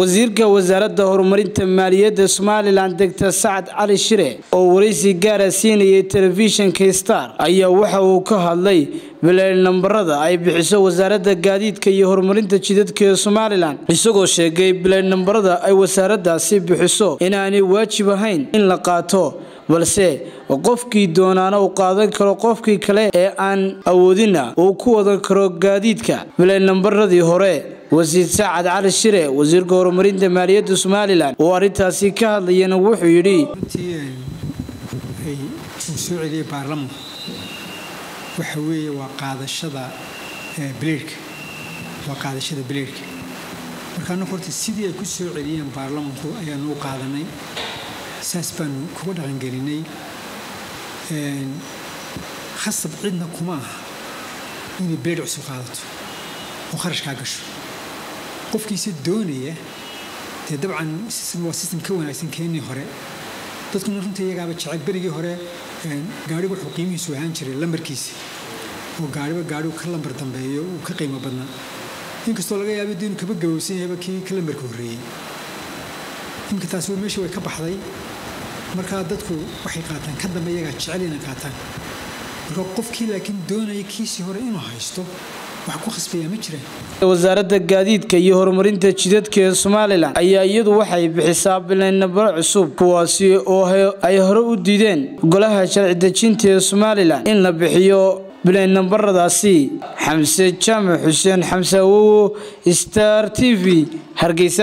wasiirka wasaaradda horumarinta maaliyadda somalilan degtor sacad cali shire oo waraysi gaara siinayay telefishinka star ayaa waxa uu ka hadlay bileel nambarada ay bixiso wasaaradda gaadiidka iyo horumarinta jidadka ee somalilan isagoo sheegay bileel nambarada ay wasaaraddaasi bixiso inaanay waajib ahayn in la qaato balse qofkii doonaana uu qaadan karo qofkii kale ee aan awoodina uu ku wadan karo gaadiidka bileel nambaradii hore wasiir sacad cali shire wasiirka horumarinta maaliyadda somalilan oo arrintaasi ka hadlayana wuxuu yidhi runtii ay uu soo celiyey baarlamanku waxa weeye waa qaadashada bileerhka waa qaadashada bileerhka marka annagu horta sidii ay ku soo celiyeen baarlamanku ayaanu u qaadanay saas baanu kuga dhaqangelinay khasab cidna kuma aha inay bileer cusub qaadato oo kharashkaa gasho qofkiisa doonaya dee dabcan waa sistem ka wanaagsan keenii hore dadkuna runta iyagaaba jecel berigii hore gaarigu wuxuu qiimihiisu ahaan jiray lambarkiisa oo gaariba gaarigu ka lambar dambeeyo uu ka qiimo badnaa inkastoo laga yaaba diinu kaba gabowsan yahayba kii ka lambarka horreeyey iminka taasi meesha way ka baxday markaa dadku waxay qaataan ka dambe iyagaa jecel inay qaataan marka qofkii laakiin doonaya kiisii hore inuu haysto wax ku khasbaya ma jiraan wasaaradda gaadiidka iyo horumarinta jidadka ee somalilan ayaa iyadu waxay bixisaa bileennabaro cusub kuwaasi oo ay hore u diideen golaha sharci dejinta ee somalilan in la bixiyo bileennambaradaasi xamse jaamac xuseen xamse awowo star t v hargeysa